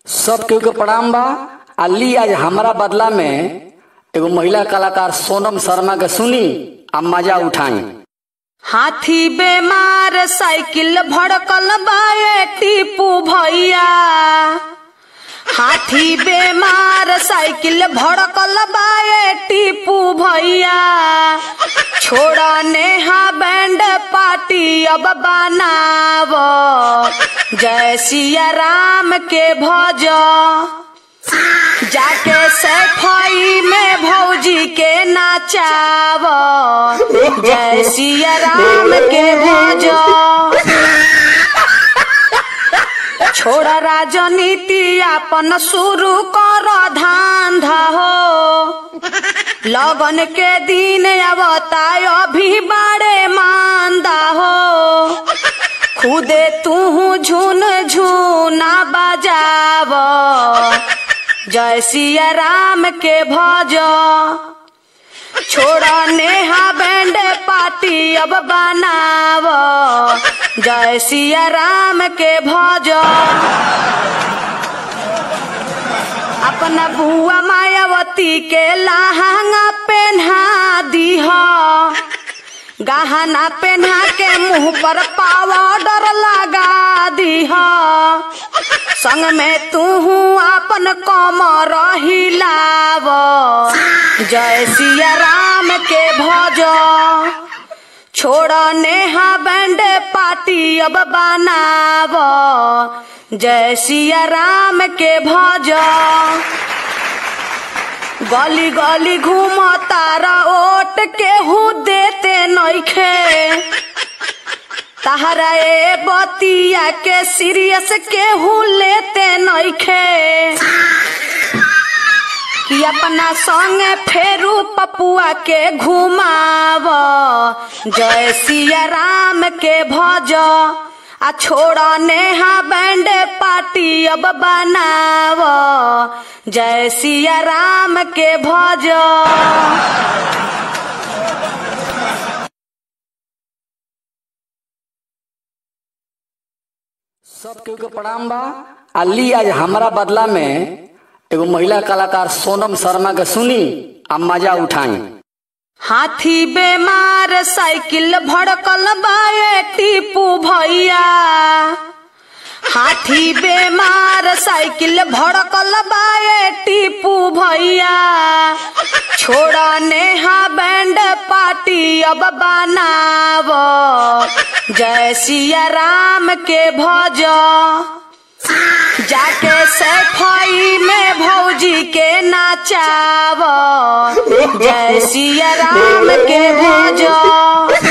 सब केहू के प्रणाम बा अली आज हमारा बदला में एगो महिला कलाकार सोनम शर्मा के सुनी आ मजा उठाई हाथी बेमार साइकिल भड़कल बाए टीपू भैया हाथी बेमार साइकिल भड़कल बाए टीपू भैया छोड़ा नेहा बैंड पार्टी अब बनाव जय सिया राम के भज जाके सफाई में भौजी के नाचाव जय सिया राम के भज छोड़ा राजनीति अपन शुरू कर धांधा हो लगन के दिन अवता अभी बाड़े मांदा हो खुदे तू झुन झुना बजाव जय सिया राम के भज छोड़ा नेहा बैंड पार्टी अब बनाव जय सिया राम के भज अपना बुआ मायावती के लहंगा पहना दीह गहना पहना के मुंह पर पावडर लगा दीह संग में तू अपन कमर हिलाव जय सिया राम के भज छोड़ नेहा बैंड पार्टी अब बनाव जय सिया राम के भज गली गली घूम तारा ओट के हूँ देते नइखे तहरा ए बतिया के सीरियस के हूँ लेते नइखे कि अपना संग फेरू पपुआ के घुमाव जय सिया राम के भज आ छोड़ नेहा बैंड पार्टी अब बनाव जय सिया राम के भज सब केहू के प्रणाम बा अली आज हमारा बदला में एगो महिला कलाकार सोनम शर्मा के सुनी आ मजा उठाई हाथी बेमार साइकिल भड़कल बाए टीपू भैया हाथी बेमार साइकिल भड़कल बाए टीपू भैया छोड़ा नेहा बैंड पार्टी अब बनाव जय सिया राम के भज जाके सफाई में भौजी के नाचाव जय सिया राम के भज